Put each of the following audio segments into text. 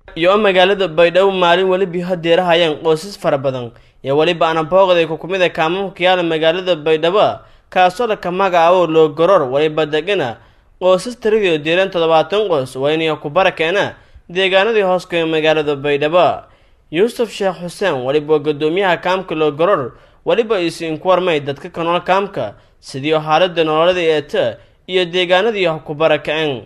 iyo magaalada baydhabo maalin weliba hadeerahayaan qoysas fara badan iyo weliba anabooqday ku kumid a kaamamka yaala magaalada baydhabo kaasoo laka magacaabo loo goror weliba degana qoysas tiradii diiran toddobaatan qoys wayniya ku barakeena deegaanadii hooskaya magaalada baydhabo yuusuf sheekh xuseen weliba waa guddoomiyaha kaamka loo goror weliba isiinku warmay dadka ka nool kaamka sidii xaalada nololada eeta iyo deegaanadii ku barakaceen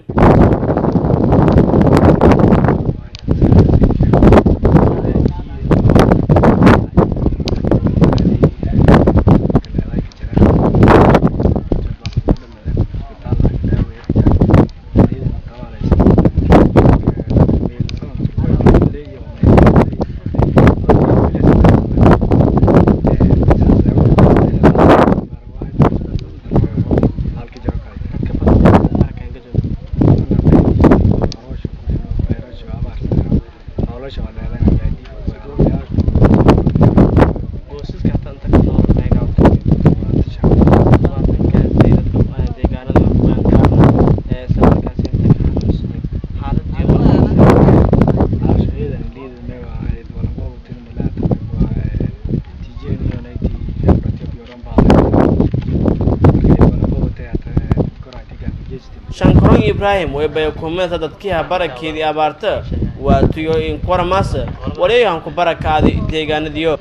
shankaroon ibraahim weybay kumidata dadkiiha barakeedii abaarta waa tuyo inkuwarmaas waliyahan ku barakaadi deegaanadiyo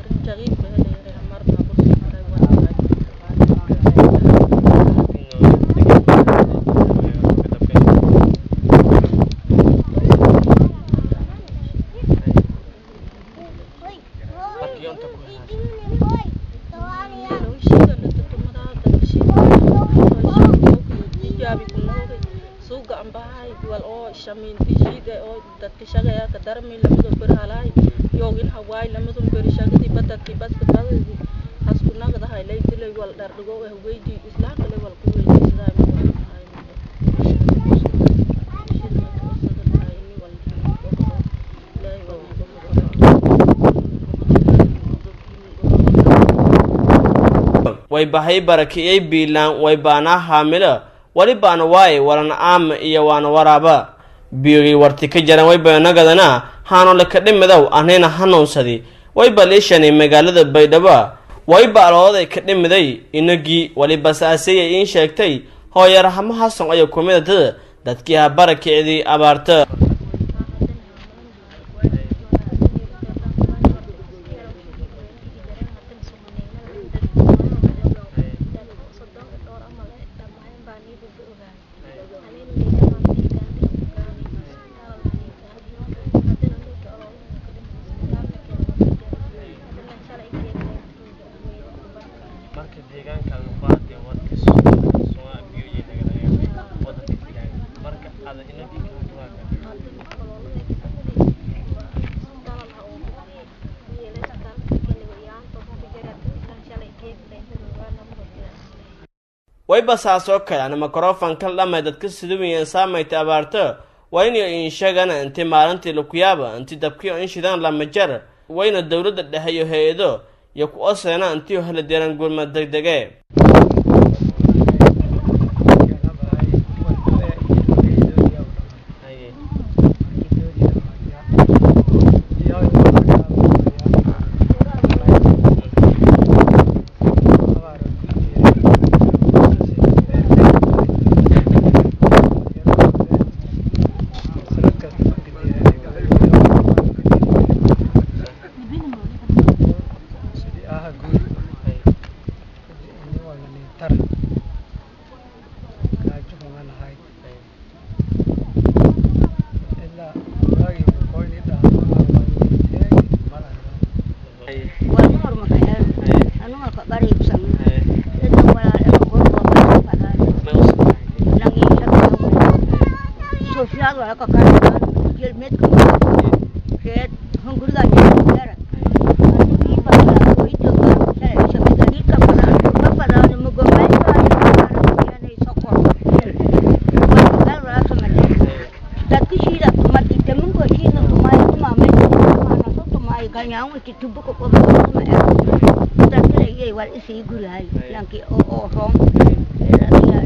way bahay barakiyey biilaan way baanaa haamilo weli baana waaye walana aama iyo waana waraaba biyogii warti ka jaran waybaynagadana haano laka dhimidow anayna hanuunsadi wayba liishanay magaalada baydhabo wayba alooday ka dhimiday inagii weliba saasiyay iin sheegtay hooyarahamo hasan ayaa kumidata dadkii ha barakicdii abaarta wayba saasoo kale ana mikrofonkan dhamay dadka siduwiyan saamayta abaarto wayna inshagana inti maalintii lakuyaaba inti dabkiyo inshidaan lama jar wayna dowladda dhexe iyo hay-ado iyo ku oseena intii hela deeran gurma degdege ganyaangu ki tubu ko ko ma e da kire ye wal isi guri hay yanki o o rom ya ya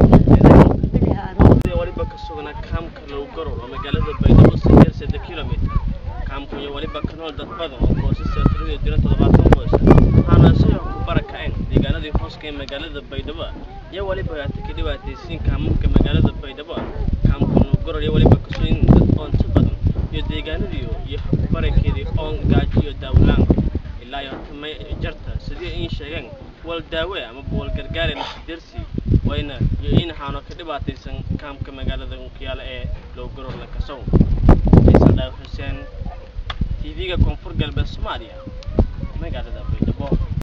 ya waliba ka sugnaa kaamka lagu garo oo magaalada baydhabo sideed saddex kilomitr kaamku iyo weliba ka nool dad badan oo qoysasa tirada dira toddobaatan qoys waxaana sidoo ku barakaceen deegaanadii hooska ee magaalada baydhabo iyo weliba haata ka dhibaataysiin kaamamka magaalada baydhabo kaamka nuugoror iyo weliba kasooyin dad oonta badan iyo deegaanadii iyo barakeedii oon gaajo iyo daawlaan ilaa iyo tamay jarta sidii in sheegeen wal daawe ama wal gargaare lasidersi wayna iyo in xaano ka dhibaataysan kaamka magaalada unkiyaala ee lowgoror la kasow ciise dhaaw xuseen tv-ga koonfur galbeed soomaaliya magaalada baydhabo